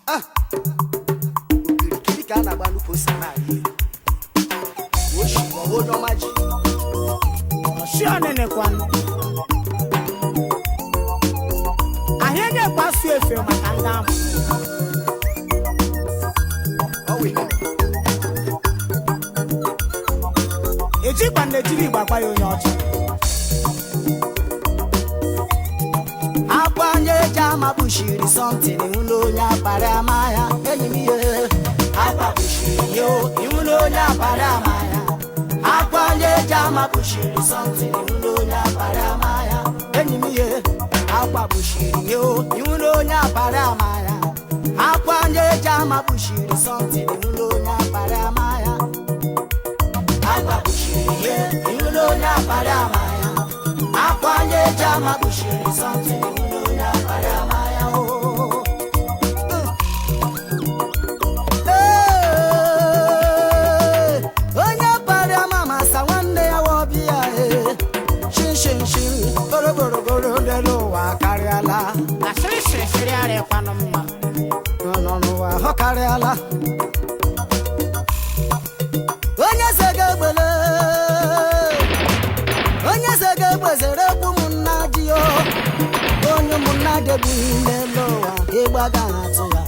okirikiri ka a na-agba nnukwu ose n'ala Igbo oshi maọbụ onye ọma ji ọchị ọnịnịkwanụ ahịa na-ekpasu efe maka ndị ahụ ọwụ ihe ejikwa na ejiri igbo agba ya onye ọcha akwanye eji ama kpuchiri sọntịn ihu na onye akparị ama ya enyi m ihe akwa kpuchiri ya o, ihu na onye akparị ama ya akwanye eji ama kpuchiri sọntịn ihu na onye akparị ama ya enyi m ihe akwa kpuchiri ya o, ihu na onye akparị ama ya akwanye eji ama kpuchiri sọntịn ihu na onye akparị ama ya akwa kpuchiri ya ihu na onye akparị ama ya akwanye eji ama kpuchiri sọntịn ihu na onye akparị ama ya o Ee, onye kparị ama masa nwanne ya wọbịa ee shinshinshin goroborogoro n'elu ụwa karịala asịrị sịrịsịrị arịkwanụ mma nọ n'ụwa ọ karịala onye se ga-egbele onye se ga-egbezere ekwu ụmụnna ji o onye ụmụnna debughị n'elu ụwa ịgbaga atụ ya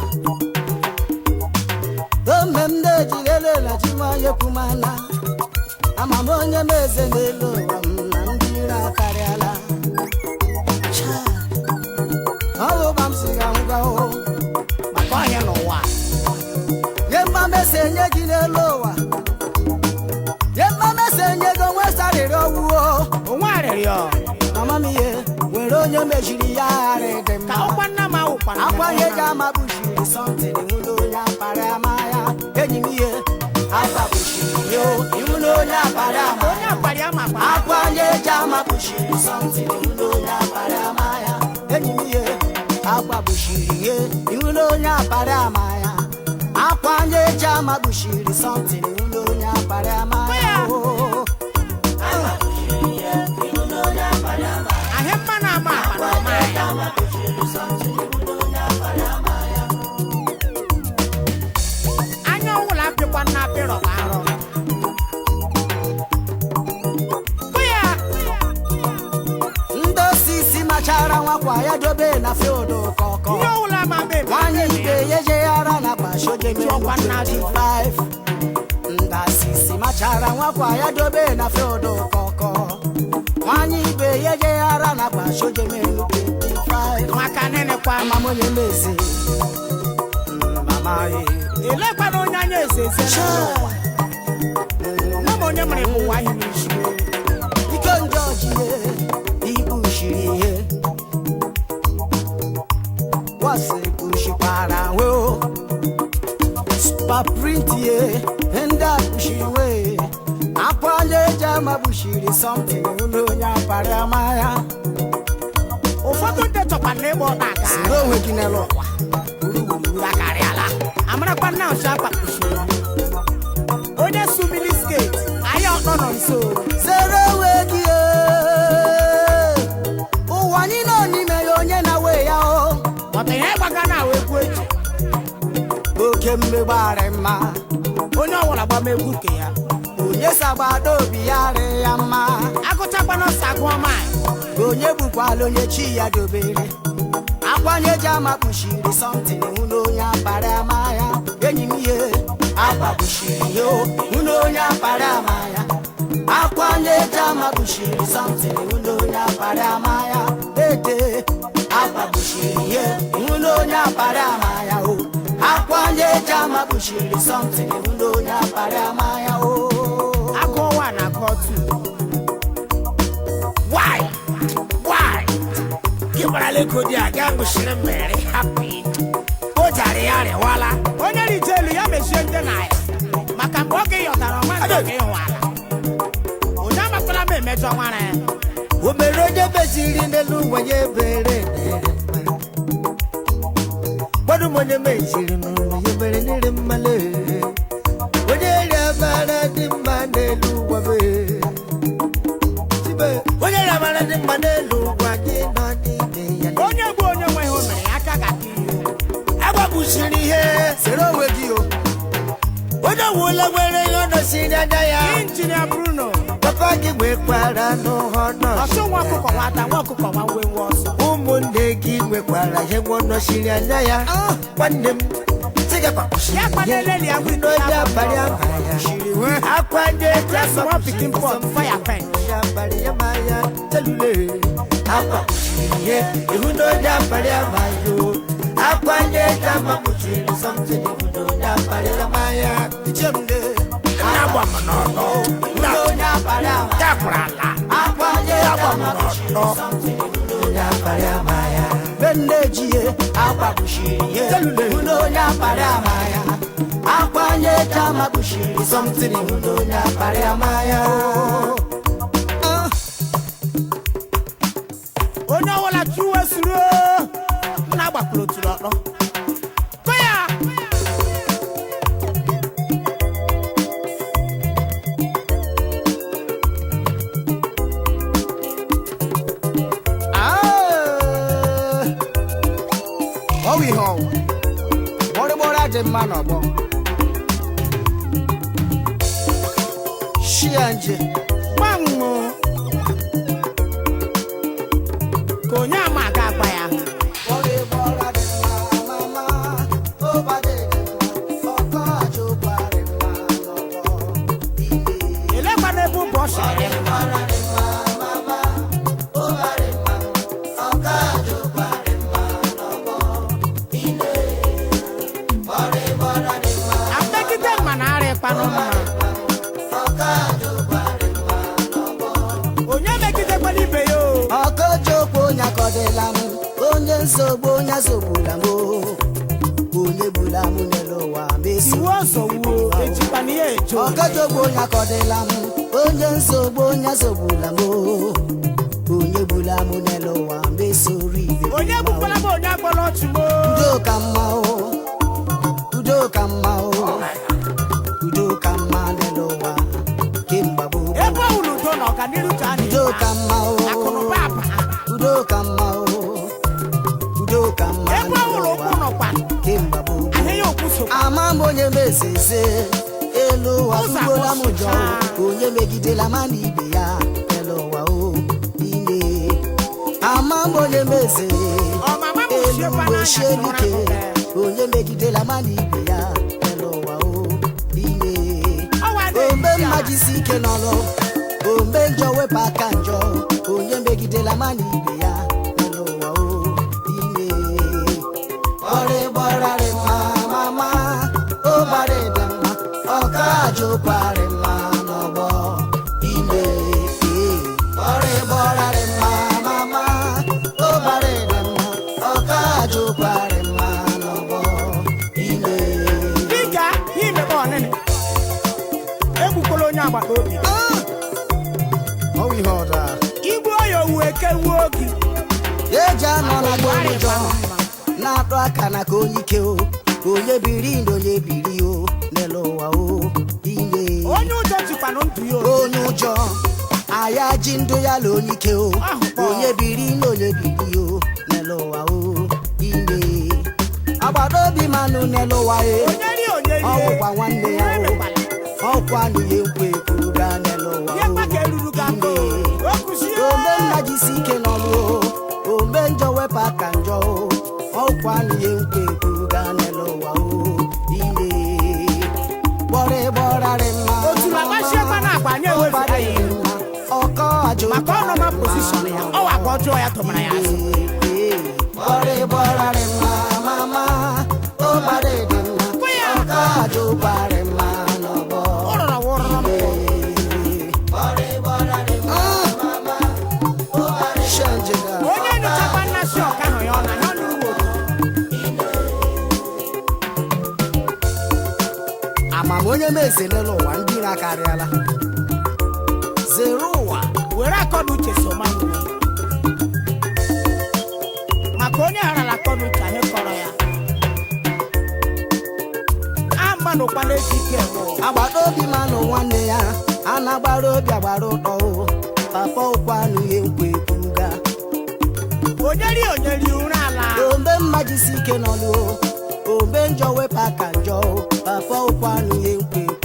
ome m na-ejilelela chimayekwumana ama m onye m eze n'elu ụwa m na ndị ire akarịala Chai, ọ bụ ụba m si ga ngwa o maka ọhịa n'ụwa nye mmamesi enye gị n'elu ụwa nye mmamesi enye gị onwe sarịrị owuo onwe arịrịọ mama m ihe nwere onye mejiri ya gharị dị ka mma ụkwa nna m awụkwana akwanye ji ama kpuchiri sọntịn nwụrụ onye akpara ama ya enyi m ihe akwa kpuchiri ya o, iwu na onye akpara ama onye ya akpari ama kwa akwanye ji ama kpuchiri sọntịn nwụrụ onye akpara ama ya enyi m ihe akwa kpuchiri ya iwu na onye akpara ama ya akwanye ji ama kpuchiri sọntịn nwụrụ onye akpara ama ya o. ahịa mma na-ama akpa na ọma ahịa anya ọwụla apịkwa nna apịrọ ka arọ Kụ ya ndị osisi machara nwakwa ya dobe na field kọkọ ihe ọwụla ma mbe nwanyị ibe ya ejeghara na Chọkwa nna dị. 25 ndị asisi machara nwakwa ya dobe na field kọkọ nwanyị ibe ya ejeghara na gbashojemelu 25 maka nịnịkwa amam onye mezi mama ye elekwana onye anya eze eze n'ụwa nwa m onye mere bụ nwa ahụ n'isi ike ndị ọjie ibu shiri ihe wasi kpushikwara nwe o spaprint ye ndị a kpushiri nwe akwanye eji ama kpushiri something ụlọ onye apara ama ya ụfọdụ ndị chọkwa na ebe ọ na-aga siri onwe gị n'elu ụwa gburugburu akarịala amarakwa nna ọchị akpakpuchiri onye su milisket ahịa ọkpọ nọ nso zere onwe gị ee. ụwa anyị nọ n'ime ya onye na-we ya o ọta ihe gbaga na awa egwu eji oke mmegbarị mma onye ọwụla gbama egwu nke ya onye sagbado obi ya rị ya mma agụchakwana ọsọ agụọ maị onye bụkwala onye chi ya dobere akwanye ji ama kpuchiri sọntịn hụ na onye akpara ama ya enyi m ihe akwa kpuchiri ya o, hụ na onye akpara ama ya akwanye ji ama kpuchiri sọntịn hụ na onye akpara ama ya ede akwa kpuchiri ya hụ na onye akpara ama ya o akwanye ji ama kpuchiri sọntịn hụ na onye akpara ama ya o agụọ wa na agụọ tu why why gị gbarala ego dị a gaa gụchiri mmeri hapi o jara ya rịwala onye rije elu ya mechie ndị na ya maka mgbe oge yọtara ọma ndị oge ịhụ ala onye amakwala m emejọ nwara ya o mere onye meziri n'elu ụwa ya ebere gbadụ m onye meziri n'ụwa ya mere n'ire mmale onye rịabara dị mma n'elu ụwa be Chibe, onye rịabara dị mma n'elu ụwa gị nọ n'ime ya onye bụ onye nwe ihe o mere ya aka ga-aka ihe agbagbusiri ihe onye wụla nwere ihe ọ nọsiri anya ya injinia bruno papa gị nwekwara n'ụhọ nọọsụ ọchụ nwa ọkụkọ nwata nwa ọkụkọ nwa nwe nwe ọsọ ụmụnne gị nwekwara ihe nwa nọsiri anya ya nwanne m tigakwa ya kpaneleli ya windo n'oge ya abalị bụ abalị ya akwa ndị eji ya small pikin pot fire pen ya abalị ya ma ya telule akwa ihe ihu n'oge abalị abalị o akwa ndị eji ama kpuchiri something ihu n'oge abalị ya ma ya ichemle na-agba m n'ọnụ n'oge abalị abalị dakwara ala akwa ndị eji ama kpuchiri something ihu n'oge abalị ya ma ya benne ejie akwa kpuchiri ihe ihu n'onye akpara ama ya akwa nye jama kpuchiri something ihu n'onye akpara ama ya onye ọbụla chụwe suru nna gbapụrụ oturu ọkpọ kụ ya Ah! ọ bụ ihe ọwụ gbọrịgbọrị ajị mma n'ọgbọ shia nje gbanwo ka onye ama aga agba ya elekwana ebe ụbọ ọsịrị apekite mma na arịa ịkpanụ mma onye megidekwana ibe ya o ọkọchukwu onye akọdịla m onye nsogbu onye sogbula m o. onye gbula m n'elu ụwa mesi iwu ọzọ wuo ejikwana ya ejo ọkọchukwu onye akọdịla m onye nsogbu onye sogbula m o. onye gbula m n'elu ụwa mesori ibe m onye mma o. gbukwala m onye agbọrọ ọchụ m o. udo ka mma o udo ka mma o udo ka mma n'elu ụwa kemgbe gboo ebe ọ wụrụ udo na ọganiru ka a udo ka mma o akụnụba aba udo ka mma o udo ka mma ebe ọ wụrụ ụkwụ nọkwa kemgbe gboo ahịa ya okwu so ama m onye mezeze elu ụwa Ụzọ tụgbola m ụjọ agbọsịchaa. onye megidela ma na ibe ya elu ụwa o ime ama m onye meze ọmama m elu siekwa ụwa n'anya ochie si ụra dike mgbe onye megidela ma na ibe ya elu ụwa o ime ọwa ombe na-eji mma ala. jisi ike n'ọlụ ombe njọ wepụ aka njọ onye megidela ma na ibe ya elu ụwa o ime ọrịgbọrarị mma mama ụbarị dị mma ọka ajụkwarị mma n'ọgbọ ime ọrịgbọrarị mma mama ụbarị dị mma ọka ajụkwarị mma n'ọgbọ ime dịka ya imebe ọnịnị egbukwala onye agbata obi ọwụ ihe ọda igbu oyi owu eke wuo gị eji anọ na gbo Arịa ụjọ mma. na-atụ aka na ka onye ike o ka onye biri na onye biri o n'elu ụwa o ime onye ụjọ jikwanụ ndụ ya obi onye ụjọ aya ji ndụ ya la onye ike o Ahụkwa. onye biri na onye biri o n'elu ụwa o ime agbata obi manụ n'elu ụwa e onye ri onye ihe ọwụkwa nwanne ya Ihe o mekwala. ọkwa na ihe nkwa ekwuru gaa n'elu ụwa ihe mma ka o eruru gị aka o ime o kuzie ombe nna jisi ike n'ọlụ o ombe njọ wepụ aka njọ o ọkwa na ihe nkwa ekwuru gaa n'elu ụwa o ime gbọrọ ịgbọrarị mma Otulu agbasiekwa na agba anyị ewezụga ya ihu. ọkọ ajọ maka ọnọma pozishọn ya ọwa ka ọjọọ ya tụmara ya asị gbọrọ ịgbọrarị mma mama ụbarị dị mma Kwe ya. ọkọ ajọ ụbarị mma n'ọgbọ ụrọrọ wụrọrọ m Shanjega. onye nyochakwa nnasị ọka ahụ ya ọ na ya ọ nụrụ otu amamonye m ezelela ụwa ndị iro akarịala zere ụwa were akọna uche so ma nwuo maka onye gharala akọna uche anyị kọrọ ya a mmanụ ụkpana eji ike enwe ụwa. agbata obi manụ nwanne ya a na-agbara obi agbara ụtọ o papa ụkwanụ ihe nkwa ekwuga onye ri onye ri ụra ala ombe mma jisi ike n'ọlụ o ombe njọ wepụ aka njọ o papa ụkwanụ ihe nkwa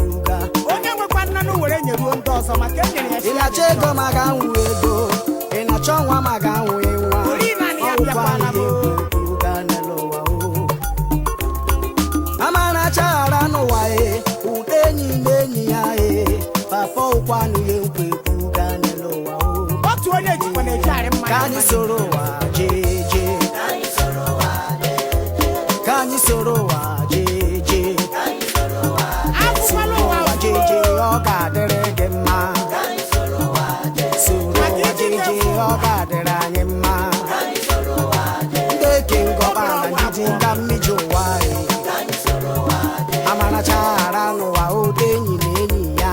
ọzọ maka e nyere ya ị na-achọ ego ma ga nwụ ego ị na-achọ nwa ma ga nwụ nwa Ori naanị ya Ọgwụkwa bịakwala m. ihe kwuru ga n'elu ụwa o. amara chaghara n'ụwa e ụda enyi na enyi ya e papa ụkwanụ ihe nkwa ekwu ga n'elu ụwa o. otu onye jikwa na-eji arị mmanya ka anyị soro ụwa jee jee ka anyị soro ụwa jee jee akwụkwala ụwa ụwa jee jee ọ ga-adịrị gị mma soro ụwa jee jee ọ ga-adịrị anyị mma ndị eke ngọba na ndidi ka mmiji ụwa anyị amara chaghara n'ụwa ụda enyi na enyi ya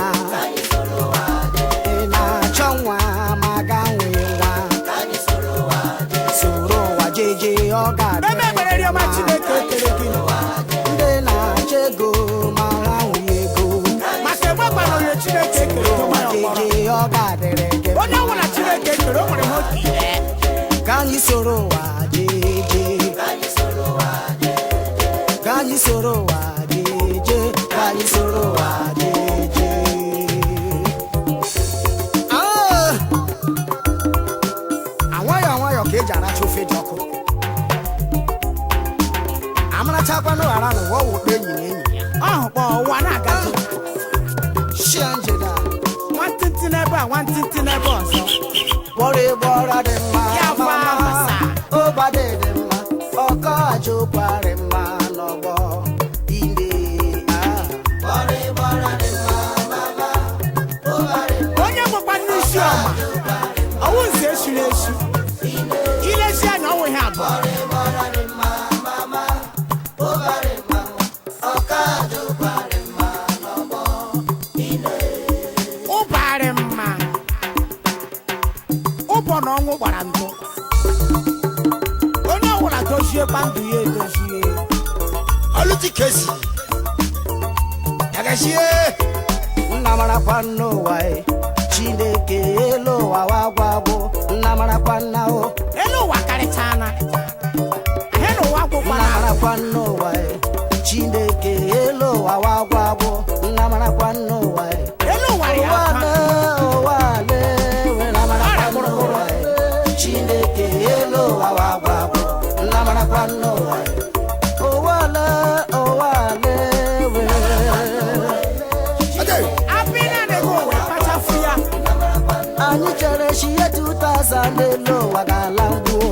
ị na-achọ nwa ma ga nwee nwa soro ụwa jee jee ọ ebe ga-adịrị ekpere gị rịọma mma chineke ekele gị ndị na-achọ ego ma ha nwee ego maka egbe gbara onye chineke ekele ụwa onye ọkpọrọ jeje ọ ga-adịrị gị onye ọbụla chineke ekele o nwere nwoke ire ka anyị soro ụwa jeje ka anyị soro ụwa jeje ka anyị soro ụwa jeje Ah! anwayọ anwayọ ka eji aracha ofe dị ọkụ amarachakwanụ ghara n'ụwa wụkpa enyi na enyi ya ọhụ kpọ ụwa na-agazi shia njeda nwantịntị n'ebe a nwantịntị n'ebe ọzọ kpọrọ egbe ọra dị mma Ya bụ mama. amasa. ụbadị dị mma ọkọ aja ụkwarị mma n'ọgbọ ine onye nwekwa n'isi ọma ọwụ nze eshiri eshi ilesi anya ọnwụ ihe abụọ ụbarị mma ụbọ na ọnwụ gbara ndụ onye ọbụla doziekwa ndụ ya edozie Olutikezi. Yagashie. nna marakwa n'ụwa e chineke elu ụwa wagwagwo nna marakwa nna o elu ụwa karịchana ahịa na ụwa nna gwụkwara marakwa n'ụwa e chineke elu ụwa wagwagwo nna marakwa n'ụwa e elu ụwa rị ụwa aka le ụwa le nna marakwa n'ụwa e chineke elu ụwa wagwagwo nna marakwa n'ụwa e ụwa le ụwa le we Okay. apịna na-ego ụwa kpachafu ya anyị chere chi ihe 2000 elu ụwa ga-ala ngwuo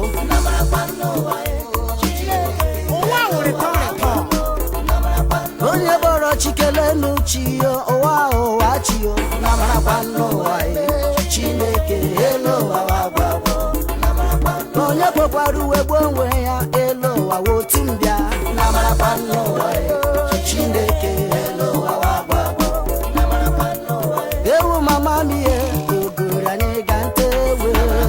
ụwa wụrịtọ rịtọ onye bọrọ chikele n'uchi yo ụwa ụwa chi yo na marakwa n'ụwa ye chineke elu ụwa wagwagwo onye kpokwara uwe gbuo onwe ya elu ụwa wotu mbịa na marakwa n'ụwa ye chineke elu ụwa wagwagwo ewu mama m ihe ogori anyị ga nte ewe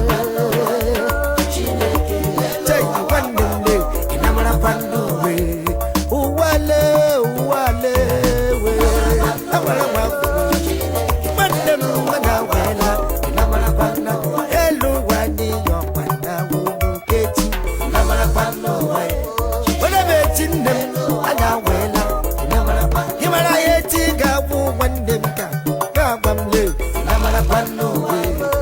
chineke Take one day. Inamara panduwe. Uwale, uwale, we. Awala wa. Mande mwana wela. Inamara panda. Elu wadi yo panda wudu keti. Inamara panduwe. Wala beti ndem. Ana wela. Inamara panda. Himara yeti gabu wande mka. Gabamle. Inamara panduwe.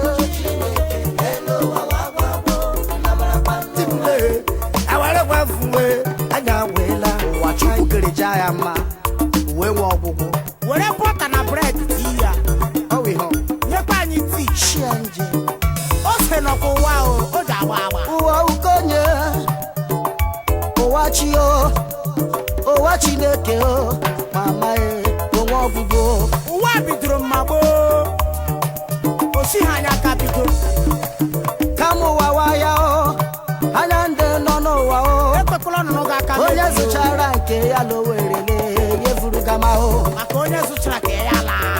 timle awara gwafuwe anya wela ụwa chukwu kerecha ya mma uwe nwe ọgwụgwụ were bọta na bred tii ya ọ wụ ihe ọ. nyekwa anyị tii Shia nje ose nọkwa ụwa o o ji agba agba ụwa ukonye ụwa chi o ụwa chineke o mama e onwe ọgwụgwụ ụwa bidoro mma gboo osi ha anya ka bido kama ụwa waya o anya ndị nọ n'ụwa o ekwekwala ọnụnụ gị aka onye mebie o. zụchara nke ya lowerele yefuru gama o maka onye zụchara ka ya laa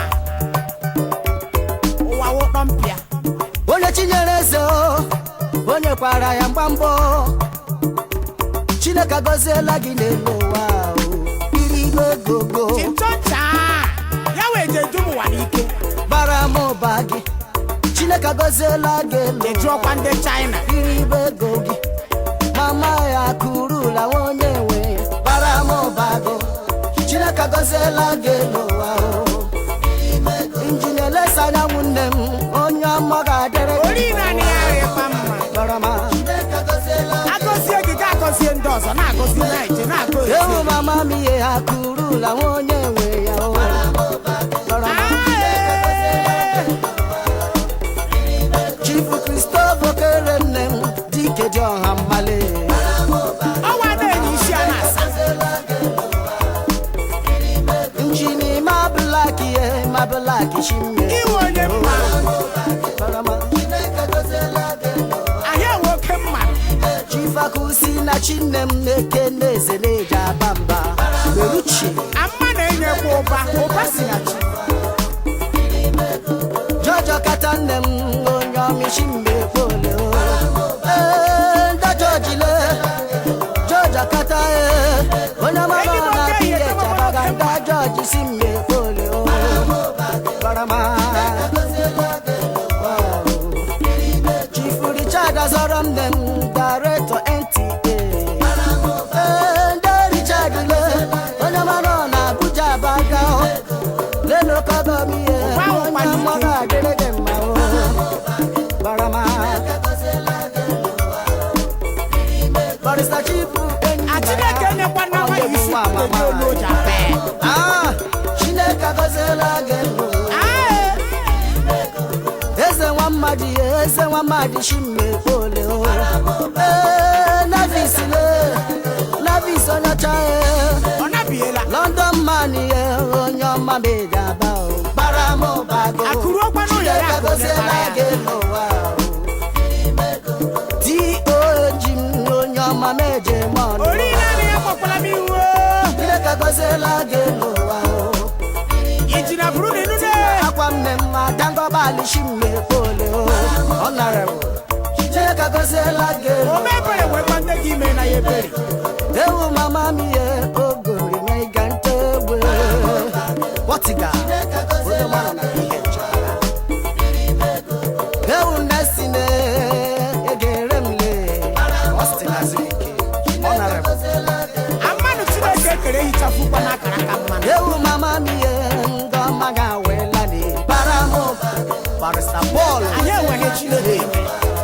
ụwa wụkpọ mpịa onye chinyere eze o onye kwara ya mgbamgbọ chineke agọziela gị n'elu ụwa o iri igwe gogo chịnchọncha ya wee je dum ụwa n'ike bara m ụba gị chineke agọziela gị elu ejụọkwa ndị china iri ibe ego gị mama ya kurula onye nwe bara m ụba gị chineke agọziela gị elu ụwa o injinia elesa anya nwanne m onye ọma ga-adịrị gị ori naanị ya rịkwa mma barama agọzie gị ga agọzie ndị ọzọ na-agọzi naije na-agọzi ewu mama m ihe ha kurula nwa onye nwe ya o barama chifu kristof okere nne m dike dị ọha mmale ọnwa na-enye isi a na-asa njini ma blak ihe ma blak chimme iwe onye mma barama ahịa nwoke mma chifakusi na chinne m na-eke na-eze na-eji aba mba beruchi amma na-enyekwa ụba ụba si na chi jọjọ kata nne m onye ọmịshi mgbe kpole ee ndị jọjile jọjọ kata ee onye mara na biye chabaga ndị jọji si mgbe kpole barama chifu richard azọrọ nne m daretọ nta ee ndị richard le onye mara na abuja abaga lelo kọbọmiye onye mmadụ adịrị gị mma o barama barista chifu enyi a chineke nyekwa na nwa isi ndị olu oji ape Ah, chineke agọziela gị ndụ eze nwa mmadụ ya eze nwa mmadụ chimmekpole o ee navis le navis onye ọcha ya ọ nabiela london man ye onye ọma meji aba o bara m ụbago Akụrụ ọkwa n'ụlọ ya Chineke ka o gọziela mebara ya. gị n'ụwa o doji m onye ọma meje m ọnụ ori naanị ya kpọkwara m iwu Chineke gọziela gị n'ụwa o iji na buru n'inu ne akwa nne m adangọbalị chimmekpole o ọ nara m Chineke gọziela gị o n'ụwa mebere nwekwa nne gị ime na ya ebere ewu mama m ihe ogori na ịga nte egbe wọtiga onye mara na ihe nchara ewu nne si na egere m le ọstinaziri ike ọ nara m mmanụ chineke ekere hichafụkwa n'akara aka mmanụ ewu mama m ihe ndị ọma ga-awela na bara m barista bọọlụ anyị enweghị chineke ime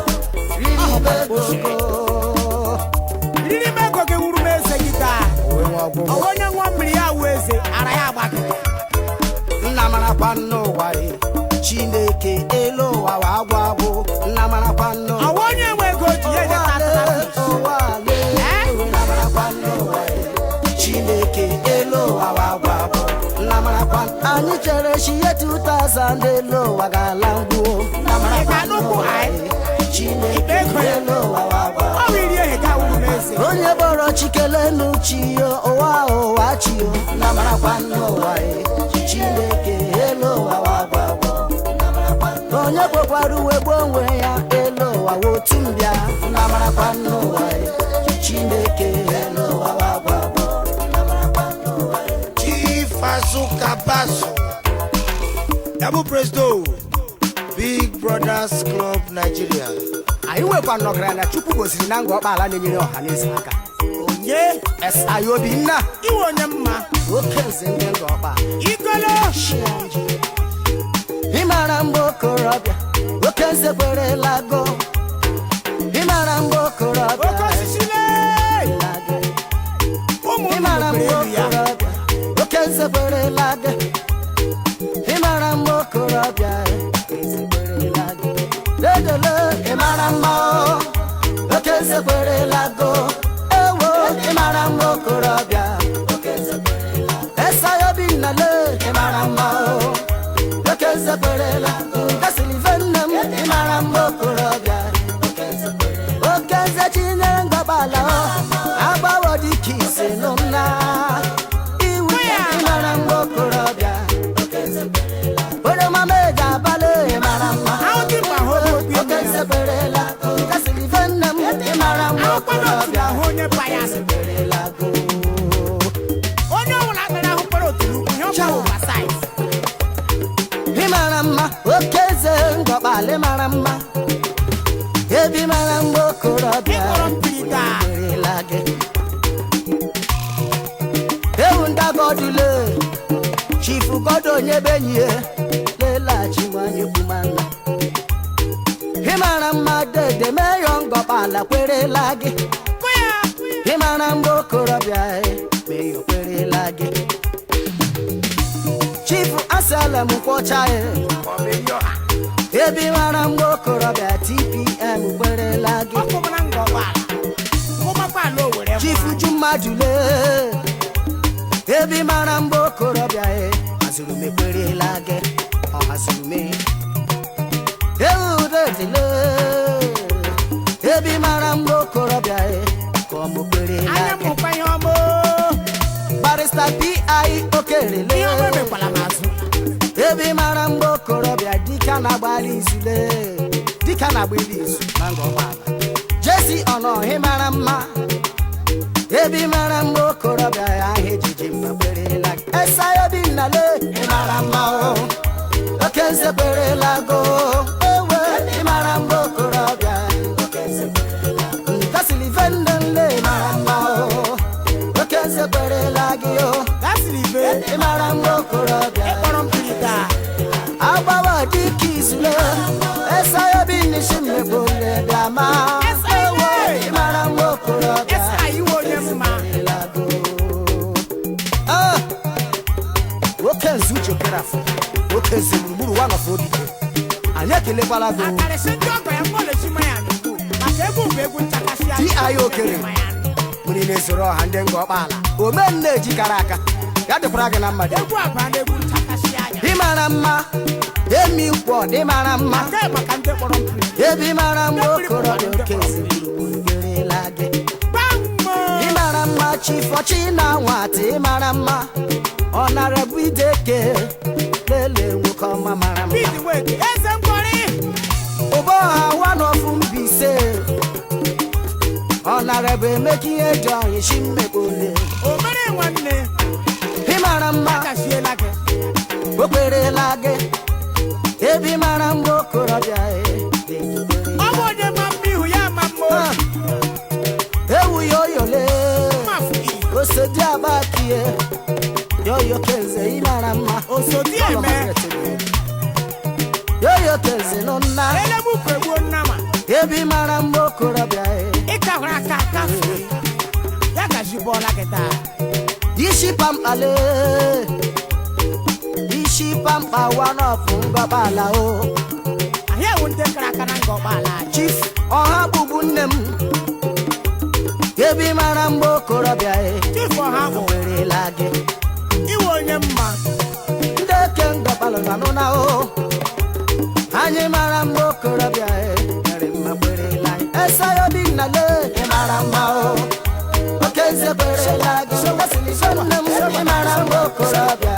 riri ego riri m ego gị wuru m eze gị taa ọ bụ onye ṅụọ mmiri ya wụ eze ara ya agbagide nna marakwa n'ụwa e chineke elu ụwa wa agwụ agwụ nna marakwa n'ụwa ọwa onye nwe ego ji ya enyeta atụta ụwa ale nna marakwa n'ụwa e chineke elu ụwa wa agwụ agwụ nna marakwa anyị chere chi ihe 2000 elu ụwa ga-ala ngwuo nna marakwa Ị ga-anụkwu n'ụwa anyị? e chineke Ego ya. elu ụwa wa agwụ agwụ ọ bụ iri ehe ga wuru m eze onye bọrọ chikele n'uchi yo ụwa ụwa chi yo nna marakwa n'ụwa e chineke elu ụwa wa agwa agwa onye kpokwara uwe gbuo onwe ya elu ụwa wa otu mbịa nna marakwa n'ụwa e chineke elu ụwa wa agwa agwa Chief Azuka Basu, Double Presto, Big Brothers Club Nigeria. anyị nwekwa nnọgara na chukwu gosiri na nga ọkpala na-enyere ọha na eze aka onye esai obinna iwe onye mma oke nze ndị nga ọkpa igolo ịmara mgbe okorobịa oke nze kwerela go ịmara mgbe okorobịa oke osisi lee ụmụ ịmara nnụnụ mgbe kwere elu ya okorobịa oke nze kwerela gị ịmara mgbe okorobịa eze kwerela gị dedele ịmara mma o, oke nze kwerela go ewo ịmara mgbe okorobịa esayo bi nnale ịmara mma o oke nze kwerela gasịrị nne m ịmara mgbe okorobịa oke nze chinyere ngọbala o agbawo dịka ise nụ m na iwu ịmara mgbe okorobịa onye mama eji abalị ịmara mma ahụ dị mkpa hụ okwu oke ime nze ya kwerela gasịrị nne m ịmara mgbe ahụkwana otu okorobịa ahụ onye payas kwerela go onye ọbụla kpere ahụ kpere otu ukwu ihe ọkwa ụwa saiz ịmara mma oke eze ngọkpalị mara mma ebi mara mgbe okorobịa ịkpọrọ mpiri taa kwerela gị ewu ndagodule chifu godo onye benyi ya lelaghachi nwanyị kwuma ide meyo ngọkpala kwerela gị kụ ya ịmara mgbe okorobịa e, meyo kwerela gị chifu asalem kwọcha ya ebe mara mgbe okorobịa tpm kwerela gị ọkụ m na nga ọgbala kụmakwa ala owere mma. chifu ju mmadụ lee ebe mara mgbe okorobịa e hazuru m ekwerela gị ọ hazuru m eudetele ebe mara mgbe okorobịa e ka ọ mụ kwerela anya gị mụkwa ihe ọma barista pi okerele ihe ọma emekwala m azụ ebe mara mgbe okorobịa dịka na-agbalị izule dịka na-agbali izu na ngọgbala jesi ọnọhị mara mma ebe mara mgbe okorobịa ya ahụ ejiji mma kwerela gị esa obi nnale ịmara mma o oke nze kwerela go ewe ịmara mgbe okorobịa oke nze kwerela go. nka silivendele ịmara mma o oke nze kwerela gị o gasịrị ibe ịmara mgbe okorobịa ịkpọrọ mpiri taa agbawa dịka izule esayobi nisi mmegbole bịama Esa iwe. ewo ịmara nwa okorobịa esa iwe onye mma ịlago Ah! nwoke nzu chekere afọ nwoke nzu gburugburu wa nọfọ obi anyị ekelekwala gị o. akarịsị ndị ọgọ ya mkpọlechi ma ya n'ugwu maka egwu bụ egwu nchakasị Di anyị okere. mmiri na-esoro ọha ndị nga ọkpaala omenne ejikara aka ya dịkwara gị na mmadụ egwu abụọ na egwu nchakasị anya ịmara mma emi nkwọ dị mara mma nke maka ndị kpọrọ mpiri ebe mara mma okorobịa oke nze gburugburu gerela gị gbammo ịmara mma chifọchi na nwata ịmara mma ọ nara bụ ideke lele nwoke ọma mara mma bidi weki eze mkpọrị ụbọ ha wanọfụ mbise ọ nara bụ emeka ihe dị ọnyị chi mmekpole omere nwanne ịmara mma akasiela gị o kperela gị ebe mara mma okorobịa e, ọ bụ onye ma mma ihu ya ma mma Ah, obi ewu ya oyole mafụ gị osodi abakie yoyo kenze ịmara mma osodi eme yoyo kenze nọ nna elemukwu egbuo nnama ebi mara mma okorobịa e. ịkahụrụ aka kafe ya gaji bọọla gị taa isi pamkpale isi pamkpa wanọfụ ngọbala o anyị ewu ndị kara aka na nga ọgbaala anyị chief ọha bụbu nne m ebi mara mma okorobịa e. chifu ọha bụ werela gị iwe onye mma ndị eke ngọbalụ na nụna o anyị mara mma okorobịa e, mere mma kwerela anyị esayobi nnale ị mara mma o oke nze kwerela gị esiliso nne m ị mara mma okorobịa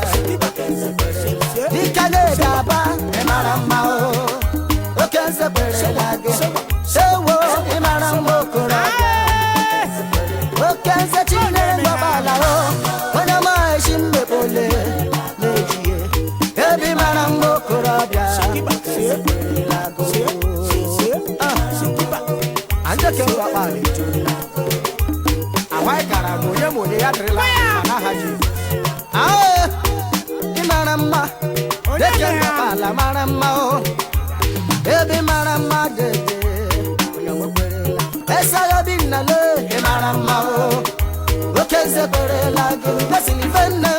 dịka na-ede aba ị mara mma o oke nze kwerela gị ewo ị mara mma okorobịa oke nze chinyere ngọbala o onye maghịchi mmekpole na-ejie ebi mara mma okorobịa Ilago. Ah, andeke ngọkpala etola awaị gara m onye ma onye ya dịrịla ma n'aha Jizọs. Ah, ị mara mma Onye deke dị ya? ngọkpala mara mma o ebe mara mma dede onye nwekwerela esaghị obi nnale ị mara mma o oke nze kwerela gị mesịrị ife nne